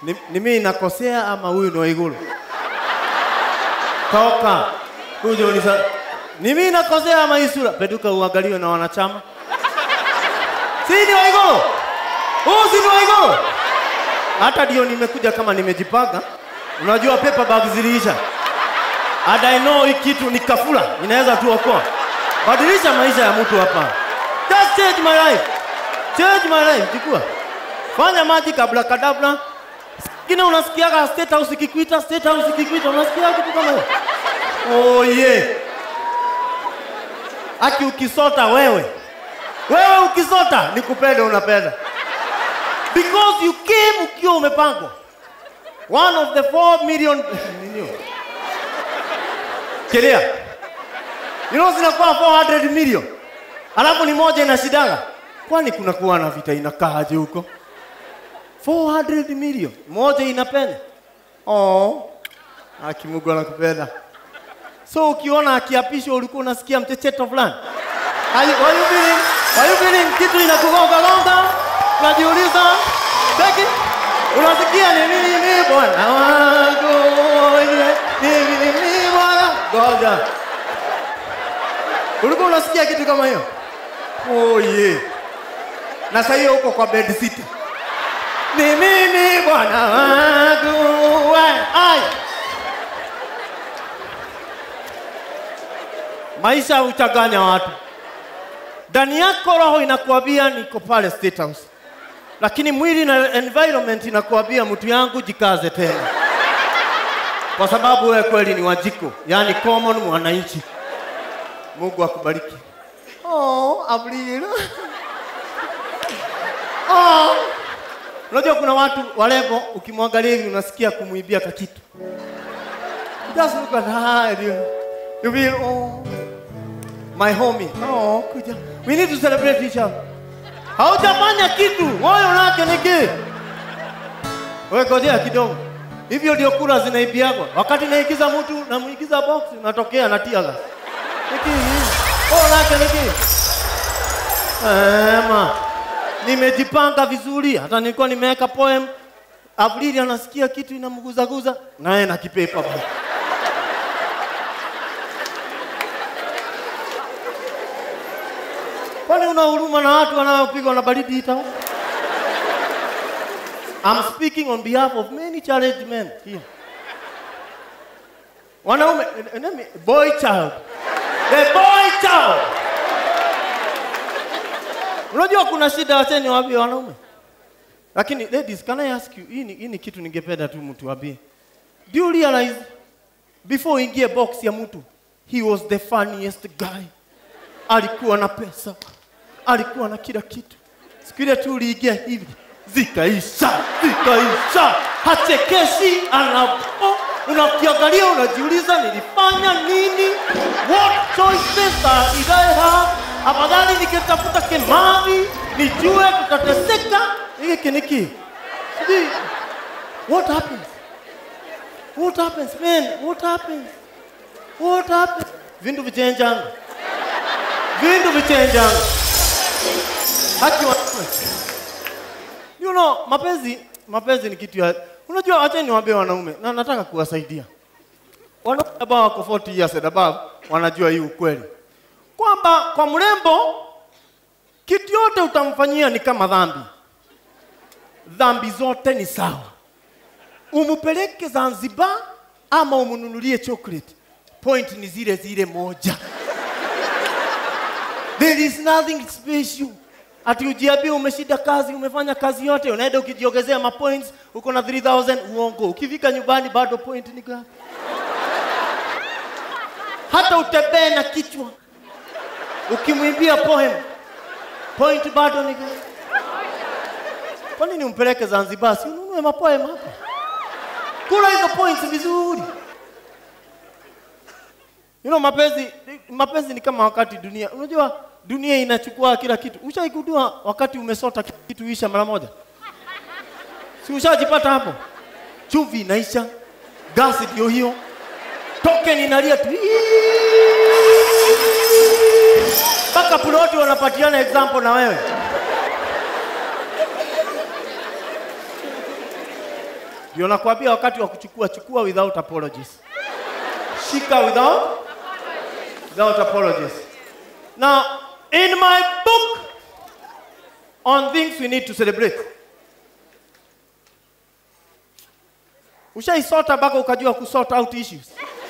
Ni, ni mimi nakosea ama huyu ni Waiguru? Toka kuja unisa. Ni mimi nakosea ama hii sura? Peduka uangaliwe na wanachama. Si ni Waiguru? Huu si ni Waiguru? Hata ndio nimekuja kama nimejipanga. Unajua paper bag ziliisha. And I know hii kitu ni kafula, inaweza tu okoa. Badilisha maisha ya mtu hapa. Just change my life. Change my life. Chukua. Fanya maji kabla kadabla. Kine unasikiaga state house ikikuita, state house ikikuita, unasikia kitu kama hiyo? Oh yeah. Aki ukisota wewe. Wewe ukisota nikupende unapenda. Because you came ukiwa umepangwa. One of the four million Nini? Kelia. You know zinakuwa 400 million. Alafu ni moja inashidaga. Kwani kuna kuwa na vita inakaaje huko? 400 million. Moja inapenda. Oh. Aki Mungu anakupenda. So ukiona akiapishwa ulikuwa unasikia mchecheto fulani. Are you, are you feeling? Are you feeling kitu inakugonga gonga? Unajiuliza? Cheki. Unasikia ni mimi bwana wangu. Ni mimi bwana. Ngoja. Ulikuwa unasikia kitu kama hiyo? Oh yeah. Na sasa hiyo uko kwa bed sit. Ni mimi bwana wangu. we- Ai. Maisha huchanganya watu. Ndani yako roho inakuambia niko pale State House, lakini mwili na environment inakuambia mtu yangu jikaze tena, kwa sababu wewe kweli ni wajiko, yani common mwananchi. Mungu akubariki. Oh, Avril. Oh. Unajua kuna watu warembo ukimwangalia hivi unasikia kumwibia kakitu. Just look at her. You, you feel, oh, my homie. Oh, kuja. We need to celebrate each other. Haujafanya kitu, moyo wake ni kile. Wewe ngojea kidogo. Hivyo ndio kura zinaibiagwa. Wakati naigiza mtu na muigiza box natokea na tia gas. Niki. Oh, lake niki. Ema. Nimejipanga vizuri, hata nilikuwa nimeweka poem. Avrili anasikia kitu inamguzaguza, naye na kipepa bwana. Kwani una huruma na watu wanaopigwa na baridi hii town? I'm speaking on behalf of many challenged men here. Wanaume, eh, let me, boy child. The boy child. Unajua kuna shida wacheni waambie wanaume. Lakini ladies, can I ask you, hii ni, hii ni kitu ningependa tu mtu waambie. Do you realize before uingie box ya mtu, he was the funniest guy. Alikuwa na pesa, alikuwa na kila kitu. Siku ile tu uliingia hivi, zikaisha, zikaisha, hachekeshi, anapo unakiangalia, unajiuliza nilifanya nini? What choices did I have? Afadhali nikitafuta kemari, nijue tutateseka. Hiki niki sijui what happens? What happens man? What happens? What happens? Vindu vichenjanga vindu vichenjanga haki wa you know, mapenzi mapenzi ni kitu ya unajua, acha niwaambie wanaume, na nataka kuwasaidia wanaume ambao wako 40 years and above wanajua hii ukweli kwamba kwa mrembo kitu yote utamfanyia ni kama dhambi. Dhambi zote ni sawa, umupeleke Zanzibar ama umununulie chocolate, point ni zile zile moja. There is nothing special. Ati ujiambie umeshinda kazi, umefanya kazi yote, unaenda ukijiongezea ma points, uko na 3000 uongo. Ukifika nyumbani bado point ni gapi? Hata utembee na kichwa. Ukimwimbia poem, point bado ni gapi? Kwa nini umpeleke Zanzibar? Si ununue mapoem hapa. Kula hizo points vizuri. You know, mapenzi mapenzi ni kama wakati dunia. Unajua dunia inachukua kila kitu. Ushaigundua wakati umesota kitu isha mara moja? Si ushajipata hapo? Chumvi inaisha, gasi ndio hiyo, token inalia tu mpaka ploti wanapatiana example na wewe. Ndio nakwambia wakati wa kuchukua, chukua without apologies. Shika without without apologies. Now, in my book on things we need to celebrate, ushaisota mpaka ukajua kusort out issues,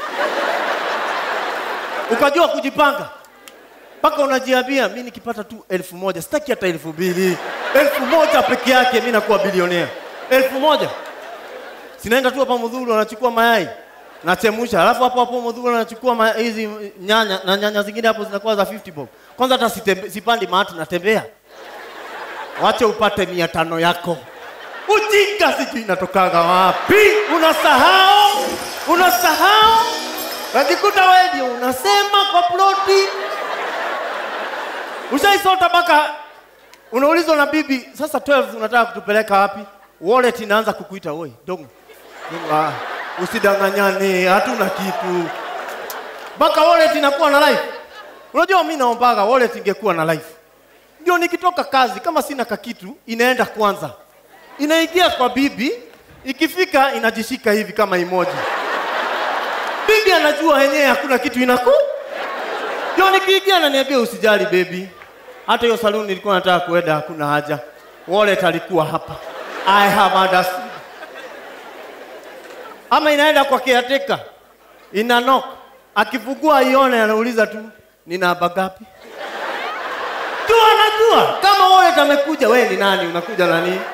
ukajua kujipanga mpaka unajiambia mi nikipata tu elfu moja sitaki hata elfu mbili elfu moja peke yake mi nakuwa bilionea elfu moja sinaenda tu hapa mudhuru anachukua mayai nachemusha alafu hapo hapo mudhuru anachukua ma- hizi nyanya na nyanya zingine hapo zinakuwa za 50 bob kwanza hata sitembe, sipandi mahati natembea wache upate mia tano yako ujinga sijui inatokaga wapi unasahau unasahau najikuta wewe ndio unasema kwa ploti ushaisota mpaka unaulizwa na bibi sasa 12 unataka kutupeleka wapi wallet inaanza kukuita oi dongo Dongo, ah, usidanganyane hatuna kitu mpaka wallet inakuwa na life unajua mi naombaga wallet ingekuwa na life ndio nikitoka kazi kama sina kakitu inaenda kwanza inaingia kwa bibi ikifika inajishika hivi kama imoji bibi anajua yenyewe hakuna kitu inaku ndio nikiingia ananiambia usijali baby hata hiyo saluni nilikuwa nataka kuenda hakuna haja wallet alikuwa hapa i have understood ama inaenda kwa caretaker ina knock akifungua ione anauliza tu nina namba ngapi tu anajua kama wallet amekuja wewe ni nani unakuja na nini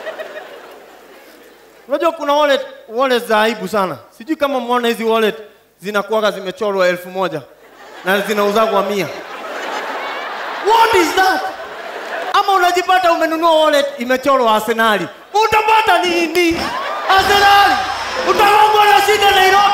unajua kuna wallet wallet za aibu sana sijui kama mmeona hizi wallet zinakuwaga zimechorwa elfu moja na zinauzagwa mia what is that ama unajipata umenunua wallet imechorwa arsenali utapata nini arsenali utagongwa na shida nairobi